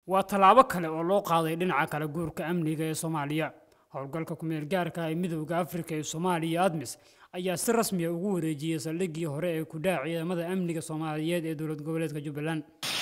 waa tallaabo kale oo loo qaaday dhinaca kala guurka amniga ee soomaaliya howlgalka kumeel gaarka ee midowda afrika ee soomaaliya admis ayaa si rasmiya ugu wareejiyey saldhiggii hore ee kudhac ciidamada amniga soomaaliyeed ee dowlad goboleedka jubbaland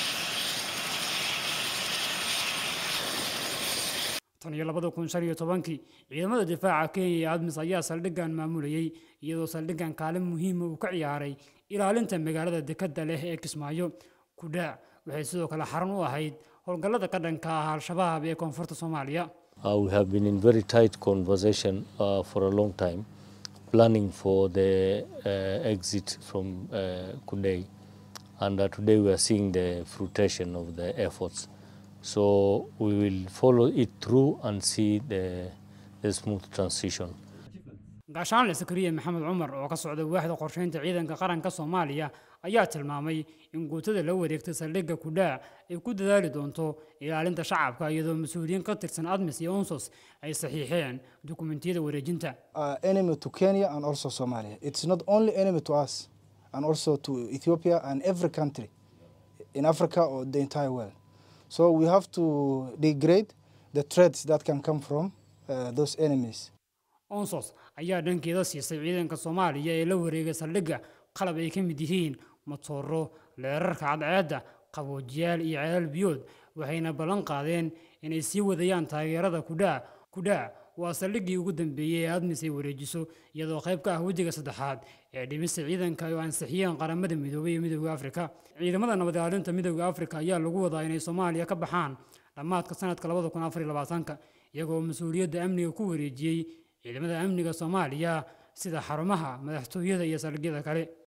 tan iyo labada kun shan iyo tobankii ciidamada difaaca kenya iyo admis ayaa saldhiggan maamulayey iyadoo saldhiggan kaalin muhiima uu ka ciyaaray ilaalinta magaalada dekadda leh ee kismaayo kudhac waxay sidoo kale xarun u ahayd howlgallada ka dhanka ah al-shabaab ee koonfurta soomaaliya Uh, we have been in very tight conversation uh, for a long time, planning for the uh, exit from uh, Kundei. And uh, today we are seeing the fruition of the efforts. So we will follow it through and see the, the smooth transition. gaashaanle sakariya maxamed cumar oo ka socda waaxda qorsheynta ciidanka qaranka soomaaliya ayaa tilmaamay in guutada la wareegtay saldhigga kudhaac ay ku dadaali doonto ilaalinta shacabka iyadoo mas-uuliyiin ka tirsan admis iyo unsos ay saxiixeen dukumentiyada wareejinta uh, enemy to Kenya and also Somalia. It's not only enemy to us, and also to Ethiopia and every country in Africa or the entire world. So we have to degrade the threats that can come from uh, those enemies. onsos ayaa dhankeeda siisay ciidanka soomaaliya ee la wareegay saldhigga qalab ay ka mid yihiin matooro leerarka cadceedda qaboojiyaal iyo ceelal biyood waxayna ballan qaadeen inay sii wadayaan taageerada kudhaac kudhaac waa saldhiggii ugu dambeeyey ee admis ay wareejiso iyadoo qayb ka ah wejiga saddexaad ee dhimista ciidanka oo ansixiyeen qaramada midoobay iyo midowda afrika ciidamada nabad ilaalinta midowda afrika ayaa lagu wadaa inay soomaaliya ka baxaan dhammaadka sanadka labada kun afar iyo labaatanka iyagoo mas-uuliyadda amniga ku wareejiyey ciidamada amniga soomaaliya sida xarumaha madaxtooyada iyo saldhigyada kale